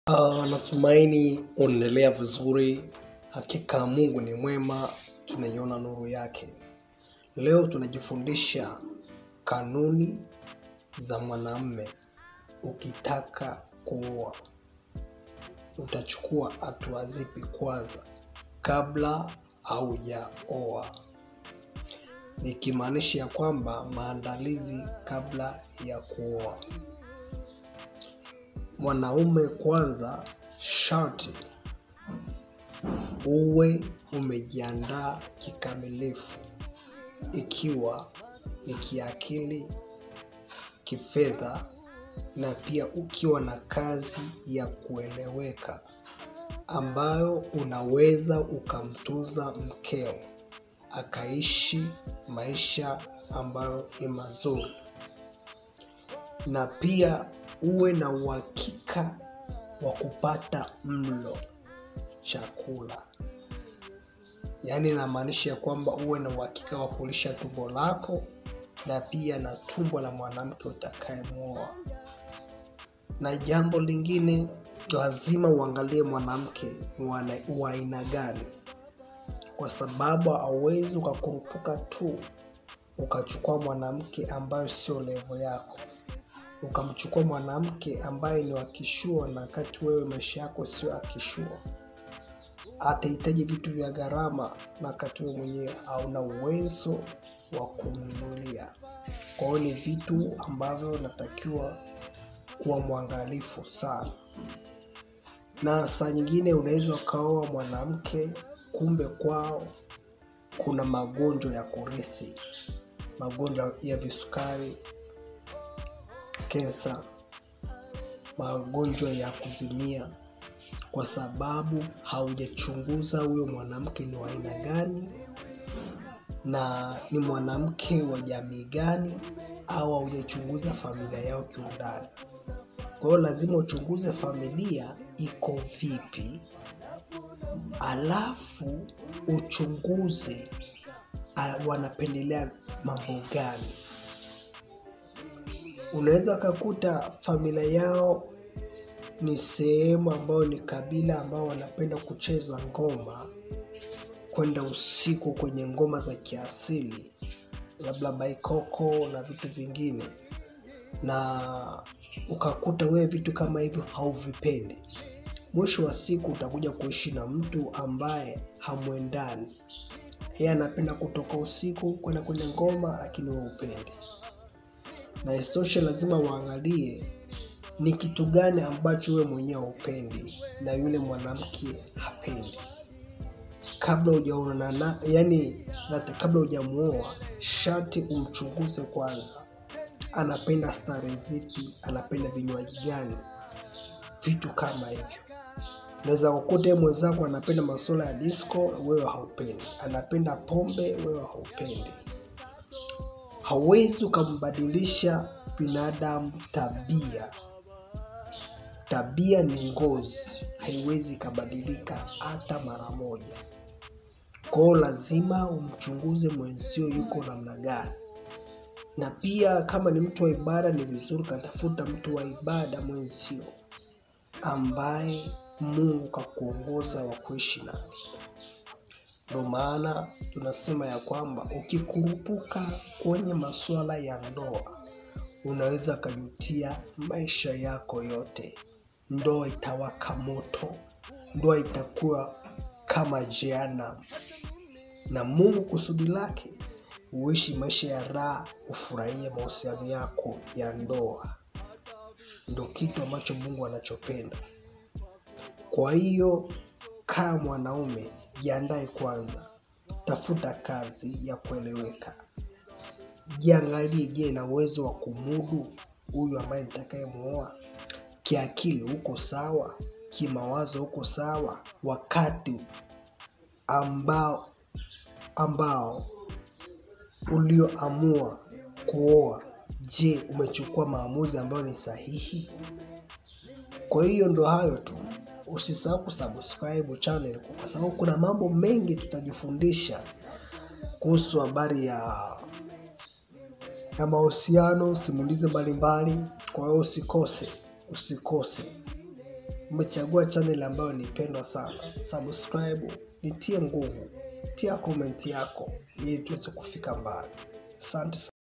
Uh, natumaini unaendelea vizuri. Hakika Mungu ni mwema, tunaiona nuru yake. Leo tunajifundisha kanuni za mwanamume. Ukitaka kuoa, utachukua hatua zipi kwanza kabla haujaoa? Nikimaanisha ya kwamba maandalizi kabla ya kuoa. Mwanaume kwanza, sharti uwe umejiandaa kikamilifu, ikiwa ni kiakili, kifedha, na pia ukiwa na kazi ya kueleweka ambayo unaweza ukamtunza mkeo akaishi maisha ambayo ni mazuri, na pia uwe na uhakika wa kupata mlo chakula. Yaani inamaanisha ya kwamba uwe na uhakika wa kulisha tumbo lako na pia na tumbo la mwanamke utakayemwoa. Na jambo lingine, lazima uangalie mwanamke ni wa na- wa aina gani, kwa sababu hauwezi ukakurupuka tu ukachukua mwanamke ambayo sio levo yako ukamchukua mwanamke ambaye ni wakishua na wakati wewe maisha yako sio akishua atahitaji vitu vya gharama na wakati wewe mwenyewe hauna uwezo wa kumnunulia kwa hiyo ni vitu ambavyo natakiwa kuwa mwangalifu sana na saa nyingine unaweza ukaoa mwanamke kumbe kwao kuna magonjwa ya kurithi magonjwa ya visukari kensa, magonjwa ya kuzimia, kwa sababu haujachunguza huyo mwanamke ni wa aina gani na ni mwanamke wa jamii gani, au haujachunguza familia yao kiundani. Kwa hiyo lazima uchunguze familia iko vipi, alafu uchunguze ah, wanapendelea mambo gani unaweza ukakuta familia yao ni sehemu ambayo ni kabila ambao wanapenda kucheza ngoma kwenda usiku kwenye ngoma za kiasili labda baikoko na vitu vingine na ukakuta wewe vitu kama hivyo hauvipendi mwisho wa siku utakuja kuishi na mtu ambaye hamwendani yeye anapenda kutoka usiku kwenda kwenye ngoma lakini wewe upendi na isitoshe lazima uangalie ni kitu gani ambacho wewe mwenyewe haupendi na yule mwanamke hapendi kabla hujaonana na yani nata- kabla hujamuoa sharti umchunguze kwanza anapenda stare zipi anapenda vinywaji gani vitu kama hivyo unaweza kukuta yeye mwenzako anapenda masuala ya disco wewe haupendi anapenda pombe wewe haupendi hauwezi ukambadilisha binadamu tabia tabia ni ngozi haiwezi ikabadilika hata mara moja kwao lazima umchunguze mwenzio yuko namna gani na pia kama ni mtu wa ibada ni vizuri ukatafuta mtu wa ibada mwenzio ambaye mungu kakuongoza wa kuishi naye ndo maana tunasema ya kwamba ukikurupuka kwenye masuala ya ndoa unaweza kajutia maisha yako yote ndoa itawaka moto ndoa itakuwa kama jehanamu na mungu kusudi lake uishi maisha ya raha ufurahie mahusiano yako ya ndoa ndo kitu ambacho mungu anachopenda kwa hiyo kaa mwanaume jiandae kwanza tafuta kazi ya kueleweka jiangalie je na uwezo wa kumudu huyu ambaye nitakayemwoa kiakili uko sawa kimawazo uko sawa wakati ambao ambao ulioamua kuoa je umechukua maamuzi ambayo ni sahihi kwa hiyo ndo hayo tu usisahau kusubscribe channel kwa sababu kuna mambo mengi tutajifundisha kuhusu habari ya ya mahusiano simulizi mbalimbali kwa hiyo usikose usikose umechagua channel ambayo ni pendwa sana. Subscribe, nitie nguvu, tia komenti yako ili tuweze kufika mbali. Asante sana.